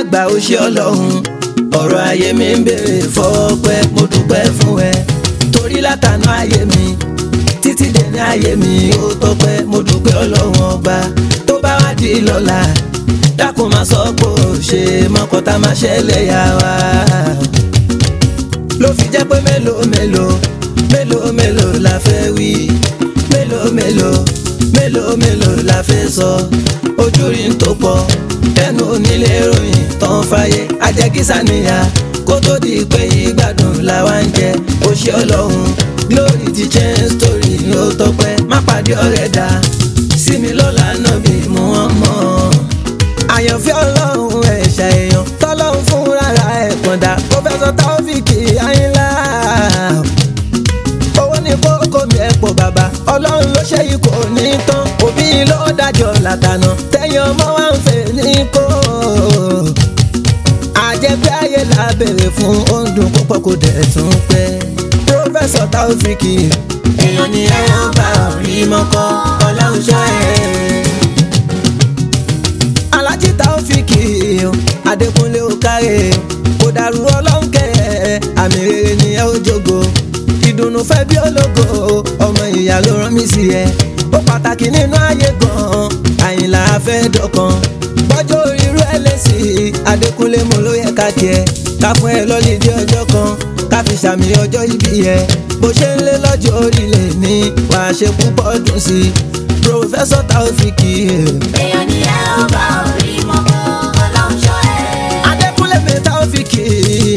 àgbà ó ṣe ọlọ́run ọ̀rọ̀ ayé mi ń béèrè fọ́pẹ́ mo dúpẹ́ fún ẹ torí látànà ayé mi títí dèní ayé mi ó tọ́pẹ́ mo dúpẹ́ ọlọ́run ọba tó bá wá di lọ́la dákun máa sọ pé ó ṣe mọ́kọ́tà máa ṣẹlẹ̀ yà wá ló fi jẹ́ pé mélòó mélòó mélòó mélòó la fẹ́ wí mélòó mélòó mélòó mélòó la fẹ́ sọ ojú rí n tó pọ̀ ẹnu onílé ròyìn tán fàyè ajẹ́kísà níyà kó tó di pé ìgbádùn làwa ń jẹ ó ṣe ọlọ́run glory ti change story ó tọpẹ́ má pàdé ọ̀rẹ́ dá sí mi lọ́la náà bí mo wọ́n mọ́ àyànfẹ́ ọlọ́run ẹ̀ṣà èèyàn tọ́lọ́run fún rárá ẹ̀ pọ̀ndà pọ́fẹ́sọ̀ táwọ́fíìkì ayínlá owó ní kókó mi ẹ̀ pọ̀ bàbá ọlọ́run ló ṣe yìí kò ní tán òbí ló dájọ́ látànà tẹ̀yìn ọmọ wa ń fẹ́ ní kó àjẹpẹ́ ayé la béèrè fún oúnjẹ púpọ̀ kò dẹ̀ tún pẹ́ pọ́fẹ́sọ̀ táwọ́fíìkì èèyàn ni ẹ wọ́n bá rí mọ́kọ́ ọlọ́run ṣọ́ ẹ̀ alájí Taofiki adékúnlé òkàrè kò dàrú ọlọ́nkẹ́ àmì rere ni ẹ ó jogo ìdùnnú fẹ́ bí ológo ọmọ ìyá ló rán mi sí ẹ ó pàtàkì nínú ayé gan-an àyìnlá afẹ́ dọ̀kan bọ́jọ́ irú ẹ lẹ́sì adékúnlé mo ló yẹ ká tiẹ̀ ká fún ẹ lọ́lídìí ọjọ́ kan ká fi ṣàmì ọjọ́ ìbí ẹ bó ṣe ń lé lọ́jọ́ orílẹ̀ ní wàá ṣe púpọ̀ dùn sí i pòfẹ́sọ̀ Taofiki. èèyàn ni ẹ ó bá orí mọ́kọ́ ọlọ́run ṣọ́ ẹ. Adékúnlé mi Taofiki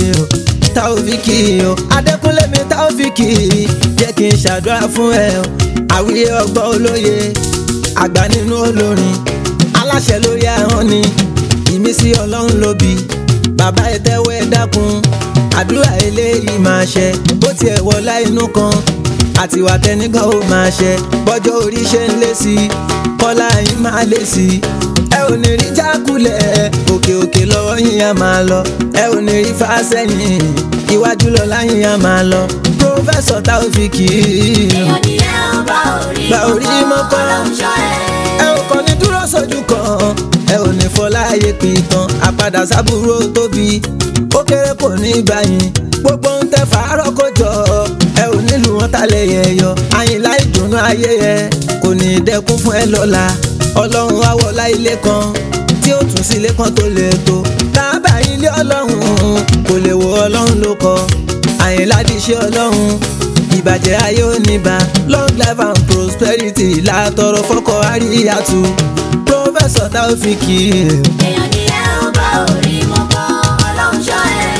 Taofiki o Adékúnlé mi Taofiki jẹ́ kí n ṣàdúrà fún ẹ o àwíyé ọgbọ́n olóye àgbà nínú olórin aláṣẹ lórí ahọ́n ni ìmísí ọlọ́run ló bí bàbá ẹ tẹ́wọ́ ẹ dákun àdúrà eléyìí máa ṣẹ bó tiẹ̀ wọlá inú kan àtiwà tẹnìkan ó máa ṣẹ bọ́jọ́ orí ṣe ń lé sí i kọ́lá yín máa lé sí i ẹ ò ní rí jákulẹ̀ òkè òkè lọ́wọ́ yín á máa lọ ẹ ò ní rí fásẹ́yìn iwájú lọ́la yín á máa lọ pòfẹ́sọ̀ Taofiki. èèyàn ni ẹ ó bá orí Bá orí mọ́kọ́. ọlọ́run ṣọ́ ẹ. ẹ ò kàn ní dúró sójú kan ẹ ò ní fọláyé pìtàn àpadà sábúrò tóbi ó kéré kò ní báyìí gbogbo ń tẹ fàárọ̀ kó jọ ẹ ò nílùú wọn tálẹ̀ yẹn yọ àyìnlá ìdùnnú ayé yẹ kò ní dẹkún fún ẹ lọ́la ọlọ́run á wọlá ilé kan tí ó tún sí ilé kan tó lè tó kábà ilé ọlọ́run kò lè wo ọlọ́run ló kọ àyìnlá di iṣẹ́ ọlọ́run ìbàjẹ́ ayé ò ní bá long life and prosperity látọrọ fọkọ àríyàtú pọfẹsọ Taofiki. èèyàn ni ẹ ó bá orí mọ́kọ́ ọlọ́run ṣọ́ ẹ.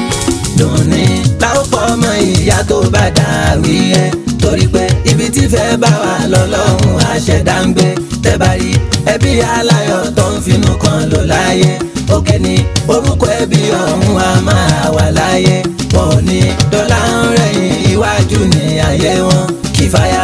dùnní táwọn pọ̀ ọmọ ìyá tó bá dàrí ẹ torí pé ibi tí fẹ́ bá wà lọ́lọ́run àṣẹdá ń gbé tẹ́bà rí ẹbí aláyọ̀ tó ń finú kan lò láyé òkè ni orúkọ ẹbí ọ̀hún a máa wà láyé wọn ò ní dọ́là ń rẹ̀yìn iwájú ní ayé wọn kìfàyà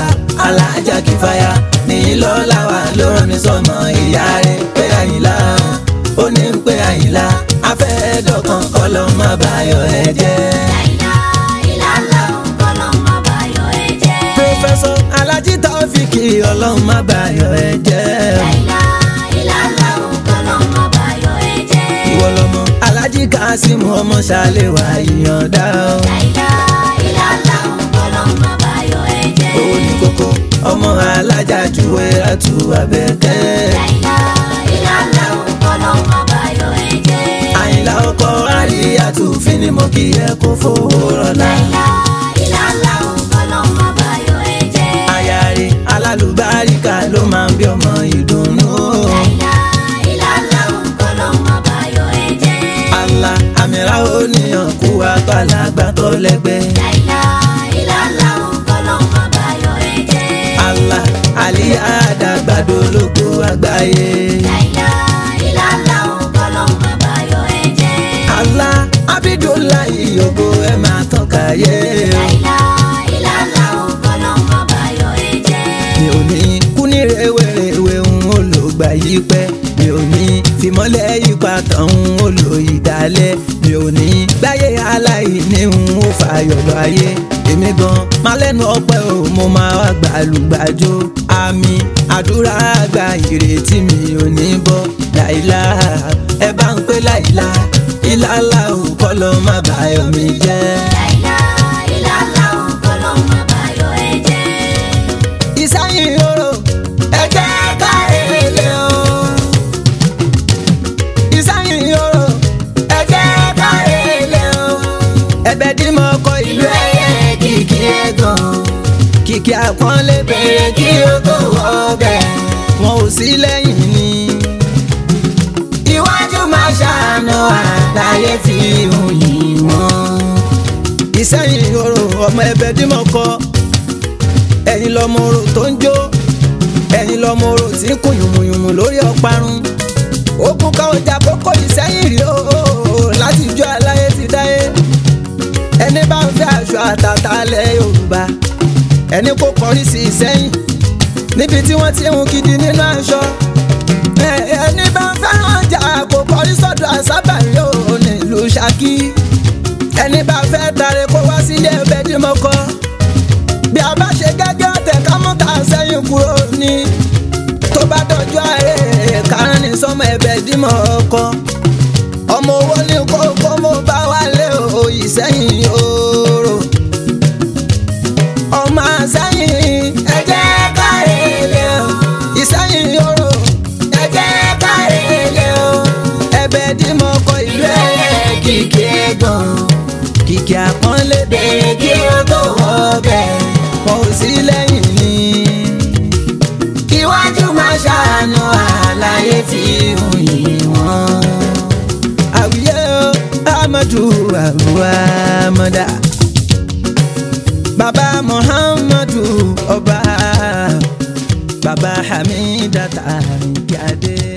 alájà kìfàyà ní lọ́la wà ló rán mi sọmọ ìyá rẹ̀ pé àyìnlá ó ní ń pé àyìnlá afẹ́dọ̀kan kọ́ ló má bàyọ̀ ẹ jẹ́. láìlá ìlàlá òǹkọ́ ló má bàyọ̀ ẹ jẹ́. pòfẹ́sọ̀ alájí Taofiki ọlọ́run má bàyọ̀ ẹ jẹ́. láìlá ìlàlá òǹkọ́ ló má bàyọ̀ ẹ jẹ́. ìwọ lọmọ alájí Kasimu ọmọ ṣàlẹ̀ wà yíyànda o. láìlá ìlàlá òǹkọ́ ló má bàyọ̀ ẹ jẹ́. owó ní kókó ọmọ alájà juwe àtú abẹ́kẹ́. láìlá ìlàlá òǹkọ́ ló má bàyọ̀ ẹ jẹ́. àyìnlá ọkọ àríyàtú fínimọ̀ kí ẹ kó fowó rọ̀lá. láìlá ìlàlá òǹkọ́ ló má bàyọ̀ ẹ jẹ́. ayáre alálùbáríkà ló máa ń bí ọmọ ìdùnnú. láìlá ìlàlá òǹkọ́ ló má bàyọ̀ ẹ jẹ́. àlà àmìlà oníyàn kú àgbàlagbà tó lẹ́gbẹ́. láìlá ìlàlá òǹkọ́ ló má bàyọ̀ ẹ jẹ́. àlà àlíyá àdàgbàdo lógo àgbáyé. láìlá ìlàlá òǹkọ́ ló má bàyọ̀ ẹ jẹ́. àlà abidulayi ògo ẹ máa tàn káyé. láìlá ìlàlá òǹkọ́ ló má bàyọ̀ ẹ jẹ́. mi ò ní kú ní rèwerèwe ń olùgbà yìí pẹ́ mi ò ní fìmọ́lẹ̀ yípa tán ń olò ìdálẹ́ mi ò ní gbáyé aláìní ń ó fàyọ̀ lọ ayé èmi gan máa lẹ́nu ọpẹ́ o mo máa wá gbàlùgbàjò àmì àdúrà àgbà ìrètí mi ò ní bọ́ láìlá ẹ bá ń pé láìlá ìlàlá ò kọ́ ló má bàyọ̀ mi jẹ́. Láìlá ìlàlá òǹkọ́ ló má bàyọ̀ ẹ jẹ́. ìsáyìn oró ẹ jẹ́ ká èlé o. ìsáyìn oró ẹ jẹ́ ká èlé o. ẹ̀bẹ̀ tí mo kọ ìlú ẹ̀yẹ kìkì ẹ̀gàn kìkì àpọ́nlé bèrè kí o tó ọbẹ̀ wọn ò sí lẹ́yìn ni. iwájú máa ṣàánú àdáyé fi hùn yìí wọ́n. ìsẹ́yìn oró ọmọ ẹ̀bẹ̀ tí mo kọ ẹ̀yin lọmọ orò tó ń jó ẹ̀yin lọmọ orò tí ń kún yùmùyùmù lórí ọparun ogun ká ọjà kókó ìsẹ́yìn rí o láti ijó aláyé ti dáyé ẹni bá ń fẹ́ aṣọ àtàtà alẹ́ yorùbá ẹni kò kọrí sí ìsẹ́yìn níbi tí wọ́n ti ń hun gidi nínú aṣọ ẹ- ẹni bá ń fẹ́ràn ọjà kò kọrí sọ́dọ̀ àsábàrí o nílùú Ṣakí ẹni bá fẹ́ tàrẹ kó wá sílé ẹbẹ̀ tí mo kọ́ bí a bá ṣe gẹ́gẹ́ ọ̀tẹ̀ ká mú ká sẹ́yìn kúrò ní tó bá dọ̀jú ààrẹ kárán ní sọmọ ẹ̀bẹ̀ dímọ̀ ọkọ ọmọ owó ní kókó mo bá wálé o ìsẹ́yìn oòrò ọmọ àsẹ́yìn ẹ jẹ́ ká rèlé o ìsẹ́yìn oòrò ẹ jẹ́ ká rèlé o ẹ̀bẹ̀ dímọ̀ ọkọ ìlú ẹ̀ kìkì gan kìkì àpọ́nlé bèrè kí o tó wọ́ bẹ́ẹ̀ wọn ò sí lẹ́yìn ni. iwájú máa ṣàánú àlàyé fi hùn yìí wọ́n. àwùyẹ o amadu àbúrò amada baba muhammadu ọba baba hamidata nkíadé.